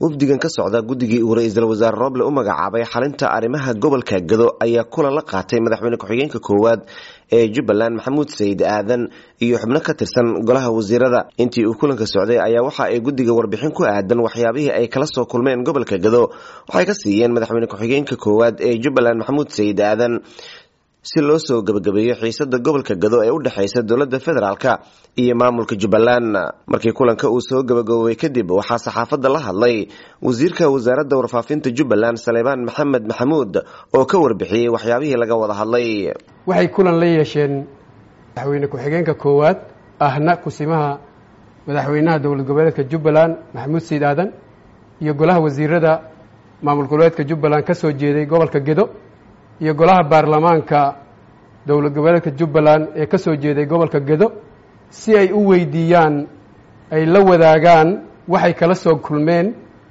wafdigan ka socda guddigii uu ra-iisul wasaare roble u magacaabay xalinta arrimaha gobolka gado ayaa kulan la qaatay madaxweyne ku-xigeenka koowaad ee jubbaland maxamuud sayid aadan iyo xubno ka tirsan golaha wasiirada intii uu kulanka socday ayaa waxa ay guddiga warbixin ku aadan waxyaabihii ay kala soo kulmeen gobolka gado waxay ka siiyeen madaxweyne ku-xigeenka koowaad ee jubbaland maxamuud sayid aadan si loo soo gebagabeeyo xiisada gobolka gado ee u dhexeysa dowladda federaalk iyo maamulka jubbaland markii kulanka uu soo gebagaboobay kadib waxaa saxaafadda la hadlay wasiirka wasaaradda warfaafinta jubbaland saleebaan maxamed maxamuud oo ka warbixiyey waxyaabihii laga wada hadlay waxay kulan la yeesheen madaxweyne ku-xigeenka koowaad ahna kusimaha madaxweynaha dowlad goboleedka jubbaland maxamuud sayid aadan iyo golaha wasiirada maamul goboleedka jubbaland ka soo jeeday gobolka gedo iyo golaha baarlamaanka dowlad goboleedka jubbaland ee ka soo jeeday gobolka gedo si ay u weydiiyaan ay la wadaagaan waxay kala soo kulmeen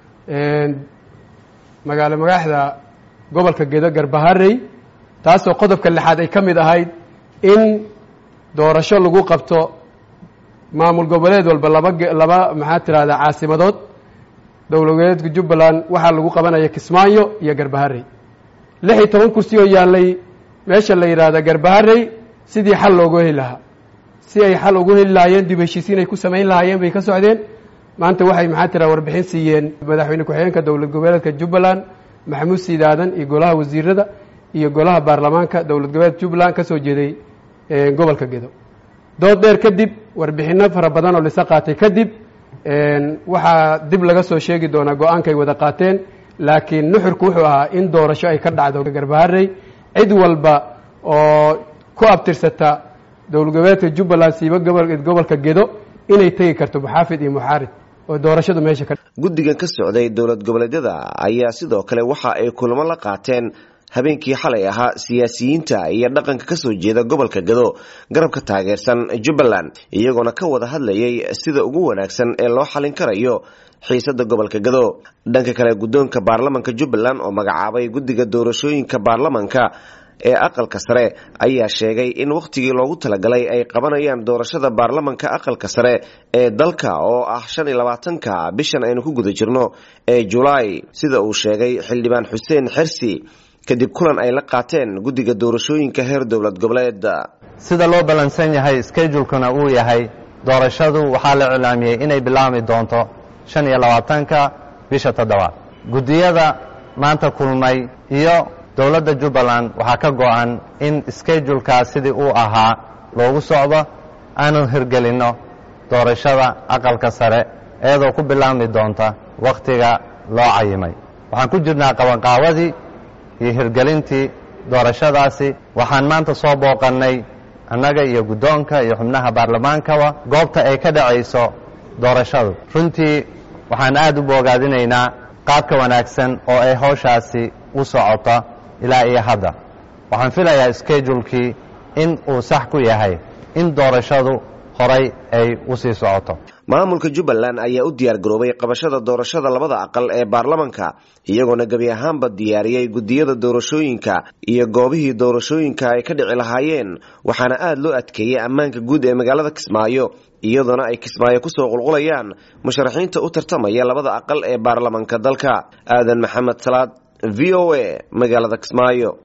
magaalo magaaxda gobolka gedo garbaharey taasoo qodobka lixaad ay ka mid ahayd in doorasho lagu qabto maamul goboleed walba laba laba maxaa tirahdaa caasimadood dowlad goboleedka jubbaland waxaa lagu qabanaya kismaayo iyo garbaharey lix iyo toban kursi oo yaallay meesha la yidhaahda garbaharey sidii xal loogu heli lahaa si ay xal ugu heli lahaayeen dib heshiisiin ay ku samayn lahaayeen bay ka socdeen maanta waxay maxaa tira warbixin siiyeen madaxweyne ku-xigeenka dowlad goboleedka jubbaland maxamuud siid aadan iyo golaha wasiirada iyo golaha baarlamaanka dowlad goboleedka jubbaland ka soo jeeday gobolka gedo dood dheer kadib warbixino fara badan oo lisa qaatay kadib waxaa dib laga soo sheegi doonaa go-aankay wada qaateen laakiin nuxurku wuxuu ahaa in doorasho ay ka dhacdo garbaharey cid walba oo ku abtirsata dowlad goboleedka jubbaland siiba gobolka gedo inay tegi karto muxaafid iyo muxaarid oo doorashadu meesha ka guddigan ka socday dowlad goboleedyada ayaa sidoo kale waxa ay kulamo la qaateen habeenkii xalay ahaa siyaasiyiinta iyo dhaqanka ka soo jeeda gobolka gado garabka taageersan jubbaland iyagoona ka wada hadlayay sida ugu wanaagsan ee loo xalin karayo xiisada gobolka gado dhanka kale guddoonka baarlamanka jubbaland oo magacaabay guddiga doorashooyinka baarlamanka ee aqalka sare ayaa sheegay in wakhtigii loogu talagalay ay qabanayaan doorashada baarlamanka aqalka sare ee dalka oo ah shan iyo labaatanka bishan aynu ku guda jirno ee julaay sida uu sheegay xildhibaan xuseen xersi kadib kulan ay la qaateen guddiga doorashooyinka heer dowlad goboleed sida loo ballansan yahay skejulkuna uu yahay doorashadu waxaa la iclaamiyey inay bilaabmi doonto shan iyo labaatanka bisha toddobaad guddiyada maanta kulmay iyo dowladda jubbaland waxaa ka go-an in skejulkaas sidii uu ahaa loogu socdo aanu hirgelinno doorashada aqalka sare iyadoo ku bilaabmi doonta wakhtiga loo cayimay waxaan ku jirnaa qabanqaawadii iyo hirgelintii doorashadaasi waxaan maanta soo booqannay annaga iyo guddoonka iyo xubnaha baarlamaankaba goobta ay ka dhacayso doorashadu runtii waxaan aad u boogaadinaynaa qaabka wanaagsan oo ay hawshaasi u socota ilaa iyo hadda waxaan filayaa skejulkii in uu sax ku yahay in doorashadu horay ay u sii socoto maamulka jubbaland ayaa u diyaar garoobay qabashada doorashada labada aqal ee baarlamanka iyagoona gebi ahaanba diyaariyey guddiyada doorashooyinka iyo goobihii doorashooyinka ay ka dhici lahaayeen waxaana aad loo adkeeyey ammaanka guud ee magaalada kismaayo iyadoona ay kismaayo kusoo qulqulayaan musharaxiinta u tartamaya labada aqal ee baarlamanka dalka aadan maxamed salaad v o a magaalada kismaayo